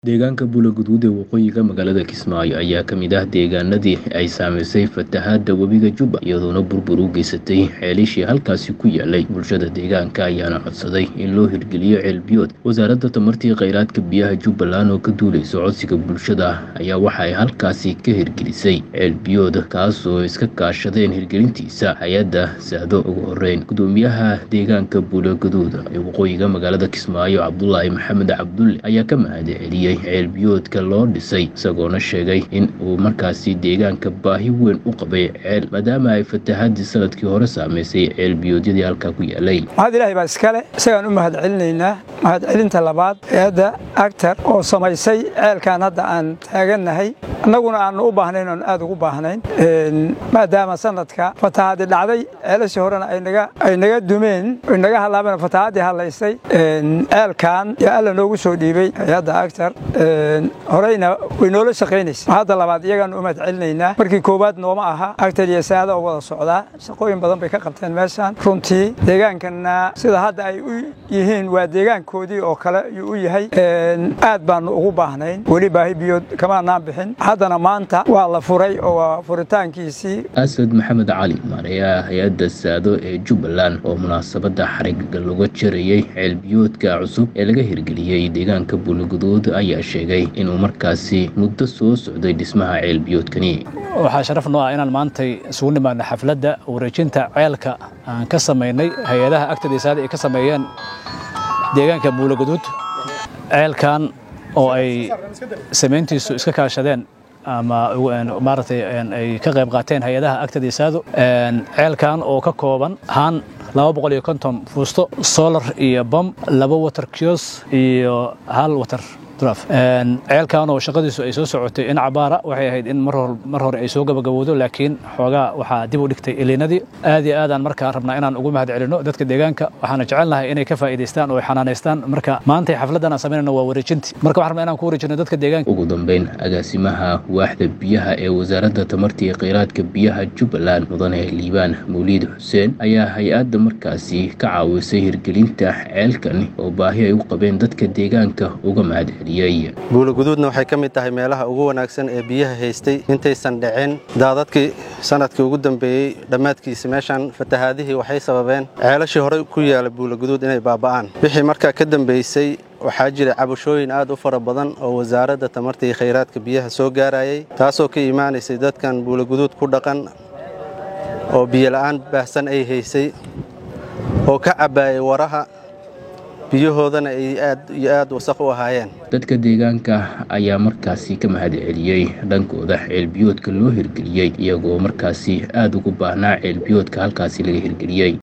Deegaanka Bulo-Guduud ee waqooyiga magaalada Kismaayo ayaa ka mid ah deegaanadii ay saamaysay fatahaadda webiga Jubba iyadoona burbur u geysatay ceelashii halkaasi ku yaalay bulshada deegaanka ayaana codsaday in loo hirgeliyo ceel biyood wasaaradda tamartii kheyraadka biyaha Jubbaland oo ka duuleysa codsiga bulshada ayaa waxa ay halkaasi ka hirgelisay ceel biyood kaas oo iska kaashadeen hirgelintiisa hay-adda saado ugu horeyn gudoomiyaha deegaanka Bulo-Guduud ee waqooyiga magaalada Kismaayo Cabdulaahi Maxamed Cabdulle ayaa ka mahadceliyey ceel biyoodka loo dhisay isagoona sheegay in uu markaasi deegaanka baahi weyn u qabay ceel maadaama ay fatahaadii sanadkii hore saamaysay ceel biyoodyadii halkaa ku yaalay mahad ilaahay baa iskale isagaan u mahad celinaynaa mahadcelinta labaad hay-adda actar oo samaysay ceelkan hadda aan taagannahay annaguna aannu u baahnayn oon aad ugu baahnayn maadaama sanadka fatahaadi dhacday ceelashii horena ay naga dumeen oy naga halaabeen fatahaadii hadlaysay ceelkan yaa alla noogu soo dhiibay hay-adda actar horeyna way noola shaqaynaysa hadda labaad iyagaannu u mahad celinaynaa markii koowaad nooma aha actar iyo saada oo wada socdaa shaqooyin badan bay ka qabteen meeshaan runtii deegaankanna sida hadda ay u yihiin waa deegaankoodii oo kale ayuu u yahay aad baannu ugu baahnayn weli baahi biyood kamaanaan bixin haddana maanta waa la furay oo waa furitaankiisii asad maxamed cali maareeyaha hay-adda saado ee jubbaland oo munaasabadda xariga laga jarayey ceel biyoodka cusub ee laga hirgeliyey deegaanka buloguduud ayaa sheegay inuu markaasi muddo soo socday dhismaha ceel biyoodkani waxaa sharaf noo ah inaan maantay isugu nimaadna xafladda wareejinta ceelka aan ka samaynay hay-adaha agtadii saada ay ka sameeyeen deegaanka buuloguduud ceelkan oo ay samayntiisu iska kaashadeen ama maaragtay ay ka qayb qaateen hay-adaha agtadii saado ceelkan oo ka kooban haan laba boqol iyo konton fuusto solar iyo bom laba water kios iyo hal water ceelkan oo shaqadiisu ay soo socotay in cabaara waxay ahayd in mar hore ay soo gabagabowdo laakiin xoogaa waxaa dib u dhigtay iliinadii aad iyo aadaan markaa rabnaa inaan ugu mahad celino dadka deegaanka waxaana jecelnahay inay ka faa'iidaystaan oo ay xanaanaystaan marka maantay xafladdan aan samaynayno waa wareejintii marka waxaan rabnaa inaan ku wareejino dadka deegaanka ugu dambeyn agaasimaha waaxda biyaha ee wasaaradda tamarta iyo kheyraadka biyaha jubbaland mudane liibaan mawliid xuseen ayaa hay-adda markaasi ka caawisay hirgelinta ceelkan oo baahi ay u qabeen dadka deegaanka uga mahad celiy buuloguduudna waxay ka mid tahay meelaha ugu wanaagsan ee biyaha haystay intaysan dhicin daadadkii sanadkii ugu dambeeyey dhammaadkiisa meeshaan fatahaadihii waxay sababeen ceelashii horey ku yaala buuloguduud inay baaba'aan wixii markaa ka dambeysay waxaa jira cabashooyin aad u fara badan oo wasaaradda tamarta iyo khayraadka biyaha soo gaarayay taasoo ka imaanaysay dadkan buuloguduud ku dhaqan oo biyola'aan baahsan ay haysay oo ka cabbaayay waraha biyahoodana ay aad iyo aad wasaq u ahaayeen dadka deegaanka ayaa markaasi ka mahad celiyey dhankooda ceelbiyoodka loo hirgeliyey iyagoo markaasi aad ugu baahnaa ceelbiyoodka halkaasi laga hirgeliyey